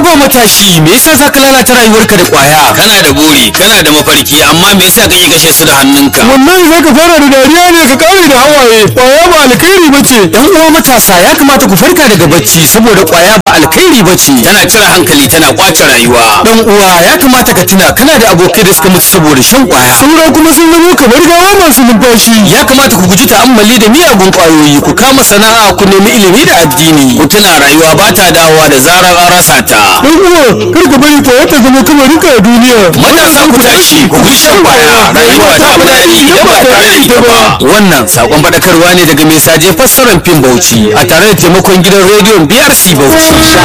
haba matashi me yasa zaka lalata rayuwarka da kwaya kana da buri kana da mafarki amma me yasa kake kashe su da hannunka wallahi zaka fara da dariya ne ka kare da hawaye kwaya ba alkhairi bace yan uwa matasa ya kamata ku farka daga bacci saboda kwaya ba alkhairi bace tana cire hankali tana kwace rayuwa dan uwa ya kamata ka tuna kana da abokai da suka mutu saboda shan kwaya saura kuma sun zama kamar gawa masu numfashi ya kamata ku guji ta'ammali da miyagun kwayoyi ku kama sana'a ku nemi ilimi da addini ku tuna rayuwa ba ta dawowa da zarar an rasa ta dan uwa kar ka bari kwaya ta zama kamarin ka a duniya matasa ku tashi ku guji shan kwaya rayuwa ta fi daɗi idan ba tare da ita ba wannan sakon faɗakarwa ne daga mai saje fassarar fim bauchi a tare da taimakon gidan rediyon brc bauchi